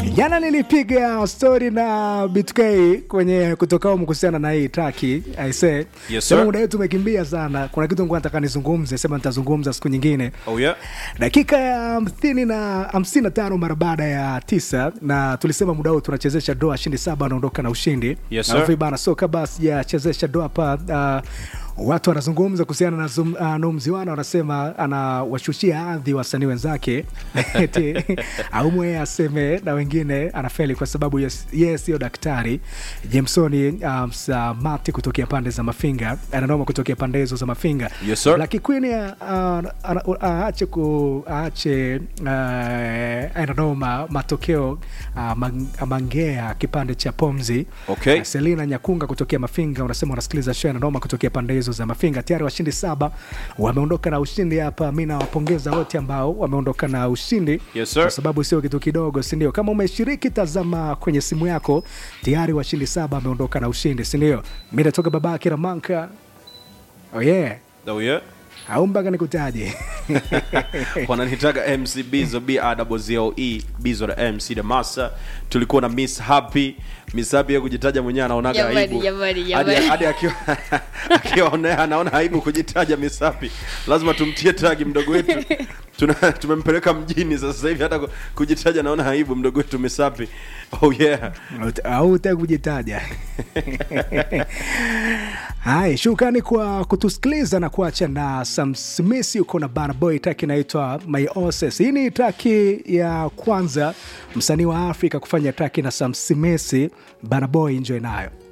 Jana nilipiga story na BTK kwenye kutoka humu kuhusiana na hii traki aise. Yes, Sema sir. muda wetu umekimbia sana. Kuna kitu ngoja nataka nizungumze, sema nitazungumza siku nyingine. Oh yeah. Dakika ya hamsini na hamsini na tano mara baada ya tisa, na tulisema muda huu tunachezesha doa, shindi saba anaondoka na ushindi. Yes, Alafu sir. bana, so kabla sijachezesha doa hapa uh, watu wanazungumza kuhusiana na zum, uh, Numziwana wanasema anawashushia hadhi wasanii wenzake eti aumwe aseme na wengine anafeli kwa sababu yes- yeye sio daktari. Jamesoni um, Samati kutokea pande za Mafinga ananoma kutokea pande hizo za Mafinga Yes, sir. Lucky Queen uh, ana- aache ku aache uh, ananoma matokeo uh, mang, mangea kipande cha pomzi Okay. Uh, Selina Nyakunga kutokea Mafinga unasema unasikiliza show ananoma kutokea pande hizo za Mafinga. Tayari washindi saba wameondoka na ushindi hapa. Mi nawapongeza wote ambao wameondoka na ushindi Yes, sir. kwa sababu sio kitu kidogo, si ndio? Kama umeshiriki, tazama kwenye simu yako, tayari washindi saba wameondoka na ushindi, si ndio? Mi natoka baba Kiramanka. Oh yeah Oh yeah. au mpaka nikutaje? wananitaga mc bizo bazoe bizo la mc damasa tulikuwa na miss happy miss happy ya kujitaja mwenyewe anaonaga Jamani, aibu jamani, Hadi- jamani. hadi akiwa akiwaonea anaona aibu kujitaja miss happy lazima tumtie tagi mdogo wetu Tuna, tumempeleka mjini sasa hivi hata ku- kujitaja naona aibu mdogo wetu miss happy oh yeah au utaki kujitaja? Hai, shukrani kwa kutusikiliza na kuacha na Sam Smith uko na Burna Boy, track inaitwa My Oses. Hii ni track ya kwanza msanii wa Afrika kufanya track na Sam Smith. Burna Boy, enjoy nayo.